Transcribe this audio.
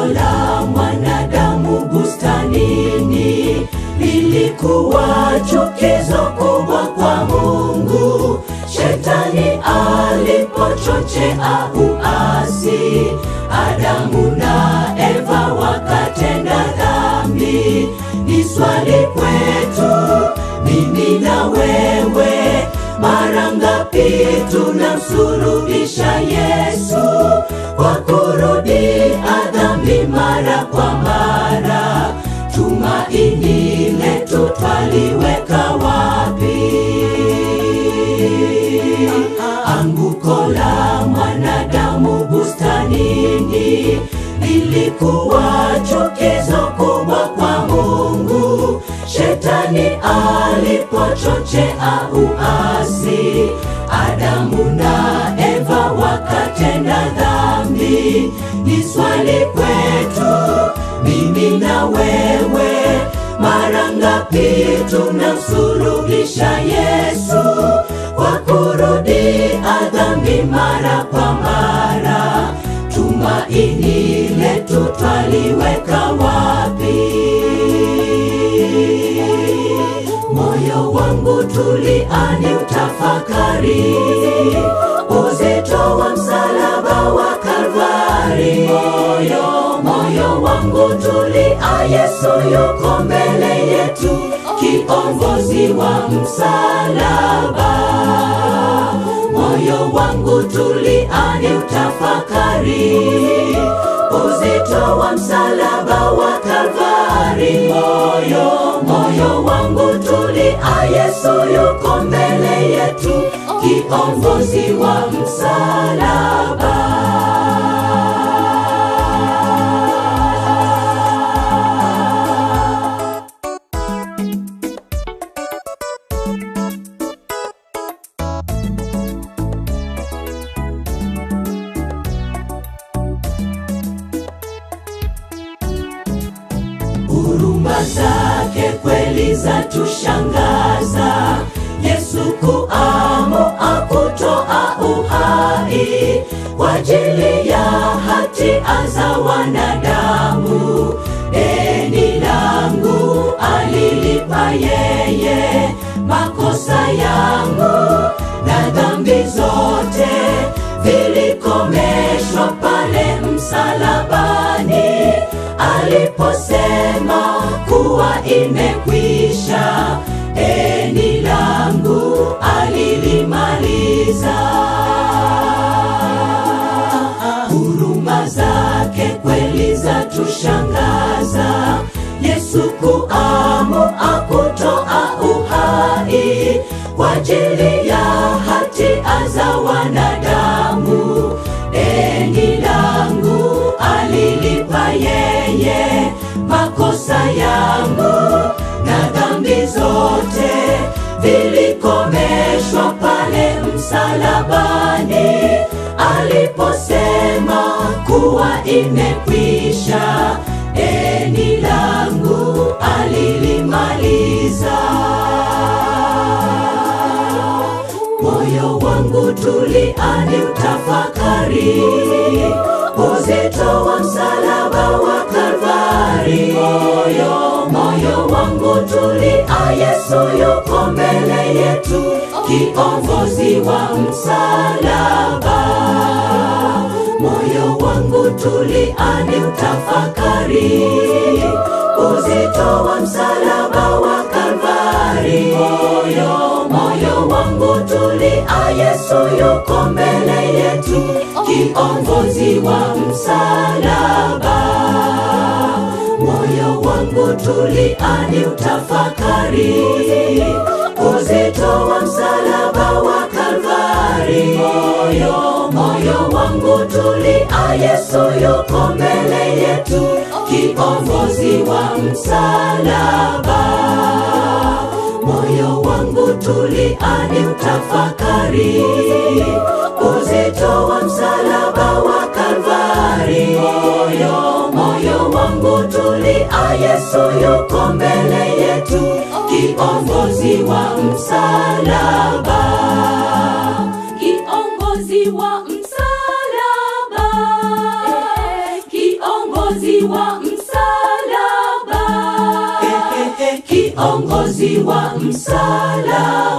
anguko la mwanadamu bustanini lilikuwa chukizo kubwa kwa Mungu. Shetani alipochochea uasi, Adamu na Eva wakatenda dhambi. Ni swali kwetu mimi na wewe, mara ngapi tunamsulubisha Yesu kwa kurudia dhambi mara kwa mara? Tumaini letu twaliweka wapi? Anguko la mwanadamu bustanini lilikuwa chukizo kubwa kwa Mungu. Shetani alipochochea uasi, Adamu na Eva wakatenda dhambi. Ni swali kwetu mimi na wewe, mara ngapi tunamsulubisha Yesu kwa kurudia dhambi mara kwa mara? Tumaini letu twaliweka wapi? Moyo wangu tuliani utafakari uzito wa msalaba wa Kalvari. Moyo, moyo wangu tulia, Yesu yuko mbele yetu, kiongozi wa msalaba. Moyo wangu tuliani utafakari uzito wa msalaba wa Kalvari. Moyo, moyo wangu tulia, Yesu yuko mbele yetu, kiongozi wa msalaba. Huruma zake kweli za tushangaza, Yesu kuamua kutoa uhai kwa ajili ya hatia za wanadamu. Deni langu alilipa yeye, makosa yangu na dhambi zote vilikomeshwa pale msalabani aliposema kuwa imekwisha. Deni langu alilimaliza. Huruma zake kweli za tushangaza, Yesu kuamua kutoa uhai kwa ajili ya hatia za wanadamu. Deni langu alilipa yeye, makosa yangu na dhambi zote vilikomeshwa pale msalabani aliposema kuwa imekwisha. Deni langu alilimaliza. Moyo wangu tuliani utafakari uzito wa msalaba wa Kalvari. Moyo, moyo wangu tulia, Yesu yuko mbele yetu, kiongozi wa msalaba. Moyo wangu tuliani utafakari uzito wa msalaba wa Kalvari. Moyo, moyo wangu tulia, Yesu yuko mbele yetu, kiongozi wa msalaba. Moyo wangu tuliani utafakari uzito wa msalaba wa Kalvari. Moyo, moyo wangu tulia, Yesu yuko mbele yetu, kiongozi wa msalaba. Moyo wangu tuliani utafakari uzito wa msalaba wa Kalvari. Moyo, moyo wangu tulia, Yesu yuko mbele yetu, kiongozi wa msalaba. Kiongozi wa msalaba. Kiongozi kiongozi wa msalaba, kiongozi wa msalaba.